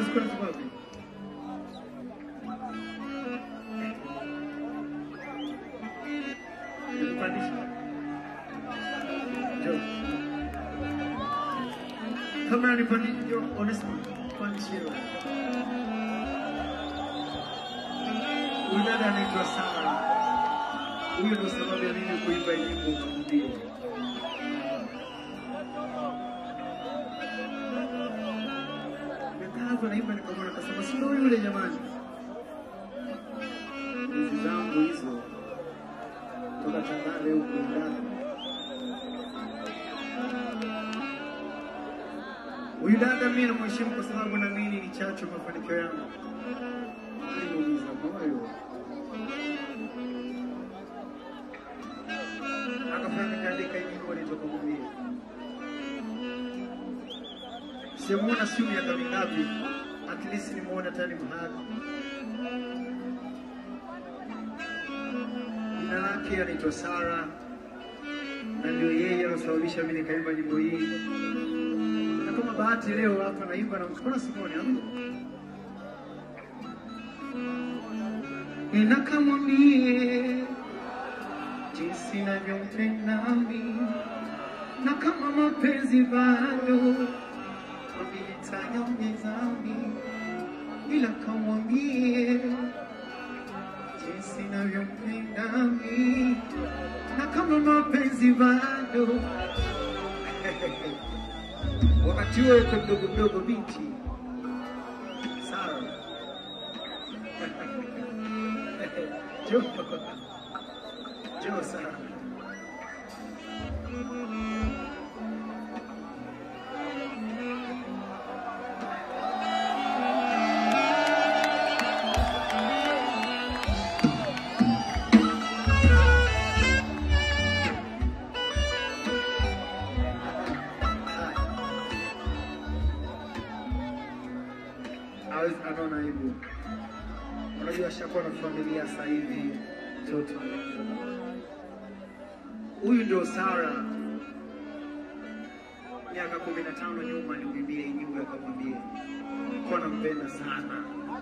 sikuwa na sababu. Nikupandisha. Njoo. Kama nipandisha, njoo, Onesmo, pandishie wewe. Huyu dada anaitwa Sara. Huyu ndo sababu ya mimi kuimba hii nyimbo kumbia. Nimekaa hapo naimba nikamwona akasema si ndo yule jamani. Hizi zangu hizo toka Tandale huko ndani. Huyu dada mimi namheshimu kwa sababu naamini ni chachu mafanikio yangu. Aliniumiza moyo. Akafanya nikaandika hii nyimbo nitoka kumwambia. Simuona simu miaka mingapi, at least nimuona tani mahali. Jina lake anaitwa Sara na ndio yeye alosababisha mimi nikaimba nyimbo hii, na kama bahati leo hapa naimba na mbona Simoni hapo ninakamwambie jinsi navyompenda mimi na kama mapenzi bado nitayaongeza mimi, ila kamwambie jinsi navyompenda mimi na kama mapenzi bado wakati huo yuko mdogo mdogo binti Sara Jo Jo Sara hawezi anaona hivyo. Unajua ashakuwa na familia sasa hivi, mtoto huyu ndio Sara. Miaka kumi na tano nyuma nimwimbie hii nyimbo akamwambia kuwa nampenda sana.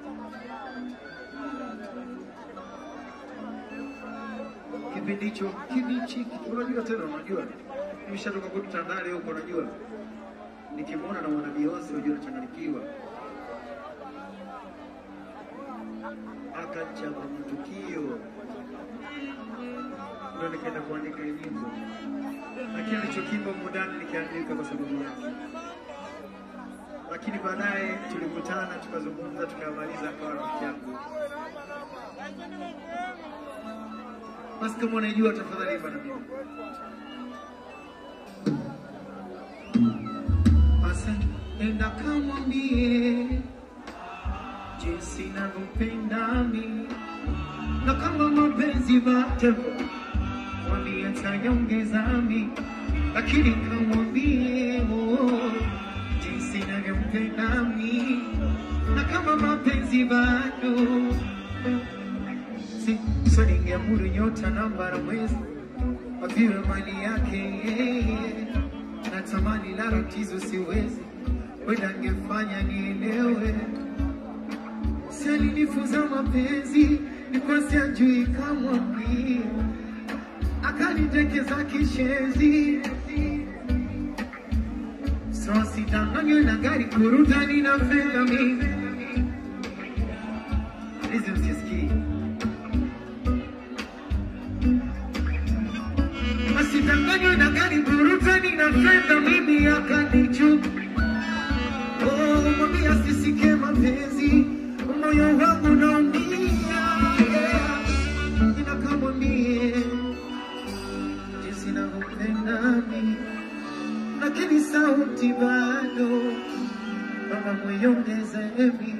Kipindi hicho kibichi, unajua tena, unajua nimeshatoka kwetu Tandale huko, unajua nikimwona na mwana Beyonce unajua nachanganyikiwa akachapa matukio, ndo nikaenda kuandika hii nyimbo, lakini alichokimba mudani nikiandika kwa sababu yake. Lakini baadaye tulikutana, tukazungumza, tukamaliza, akawa rafiki yangu. Basi kama unaijua, tafadhali imba na mimi. Basi enda kamwambie jinsi navyopenda mimi na kama mapenzi bado mwambie tayaongeza mimi, lakini kamwambie oh, jinsi navyompenda mimi na kama mapenzi bado si so ningeamuru nyota namba na mwezi waviwe mali yake yeye, natamani la tatizo siwezi, wenda angefanya nielewe si alinifunza mapenzi nikosi ajui kamwambia akanitekeza kishenzi so sidanganywe na gari kurutani na fedha mimi hizi msisikii asidanganywe na gari burutani na fedha mimi akanichuka Oh, mwambie asisikie mapenzi, moyo wangu naumia. Yeah. Ila kamwambie jinsi navyopenda mimi, lakini sauti bado, baba mwiongeze mimi.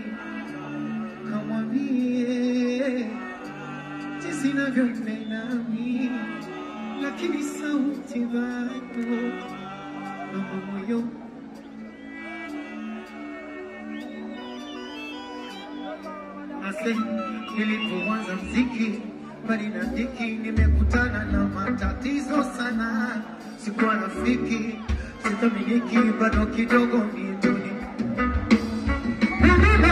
Kamwambie jinsi navyopenda mimi, lakini sauti bado, baba mwiongeze Ase, nilipoanza mziki mbali na dhiki, nimekutana na matatizo sana, sikuwa rafiki, sithaminiki, bado kidogo mituni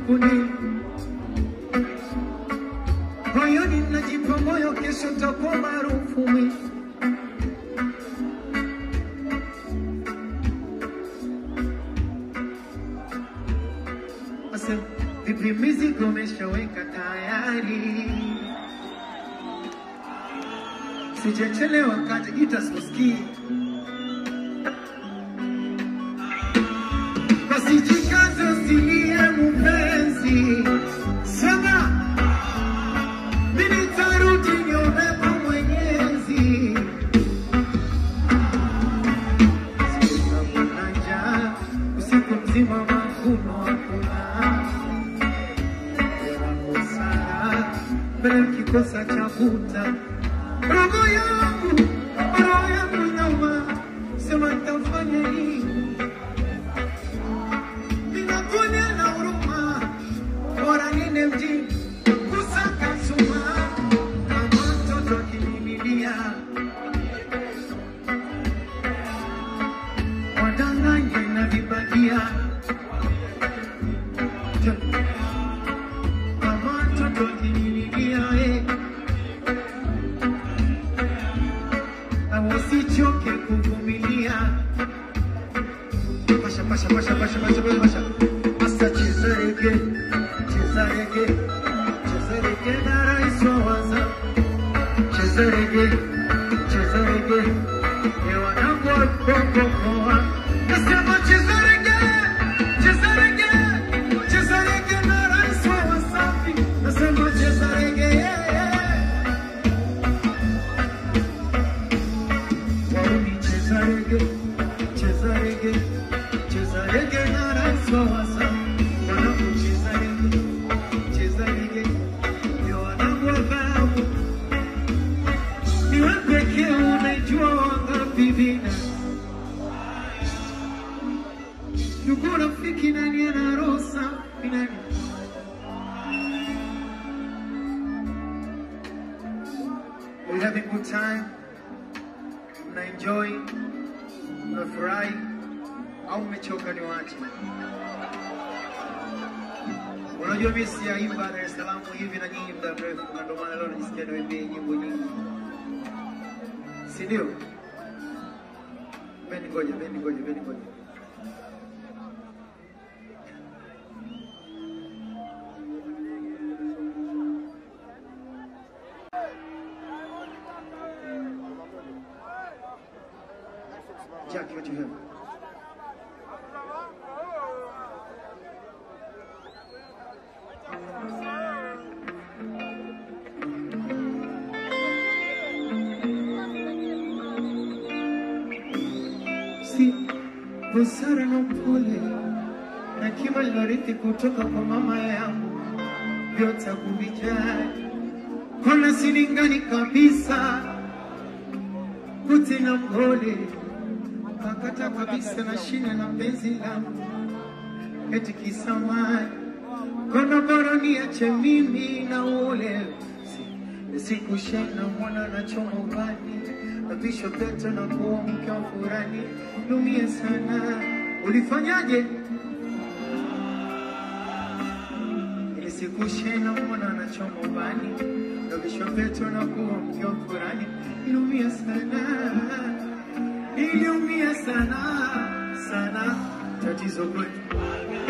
kuni moyoni najipa moyo, kesho takuwa maarufu mimi. Asa vipi, mizigo umeshaweka tayari? Sijachelewa kati gita sikusikii, basi jikaze usilie mpenzi, sema mimi nitarudi niombe kwa Mwenyezi. Sitakuwa njaa usiku mzima, mavuno hakuna Sara, mbele kikosa cha kuta roho yangu, roho yangu nauma, sema nitafanya nini? Ninakuja na huruma, bora niende mjini kusaka suma, kama mtoto akinililia wadanganye na vibagia kama mtoto akinililia eh. na usichoke kuvumilia. Pasha, pasha, pasha, pasha, pasha, pasha, pasha. Asa cheza rege, cheza rege, cheza rege na rais wa waza. Cheza rege, cheza rege, ni wanangu wa Bongo Poa. Nasema cheza rege, cheza rege, cheza rege na rais wa Wasafi. Nasema cheza rege, yeah, yeah. Wauni cheza rege, cheza rege, cheza rege na rais wa Wasafi. Wanangu cheza rege, cheza rege, ni wanangu wa dhahabu. Ni wewe pekee unajua wangapi vina. Ndugu rafiki nani ana roho safi nani? We having good time. Mna enjoy, mnafurahi au mmechoka niwache? Unajua mimi siyaimba Dar es Salaam hivi na nyinyi muda mrefu, na ndio maana leo najisikia niwaimbie nyimbo nyingi, si ndio? Beni ngoja, beni ngoja, beni ngoja. Jackie, what you have? Si busara na upole na kima nilorithi kutoka kwa mama yangu, vyote kuvijali, kona silingani kabisa, kuti na mpole kakata kabisa na shina na penzi langu eti kisamani kona bora niache mimi na ule Si- sikushana mwana na choma ubani na visho peto na kuwa mke wa furani lumie sana ulifanyaje ili sikushena mwana na choma ubani na visho peto na kuwa mke wa furani lumie sana niliumia sana sana, tatizo kwetu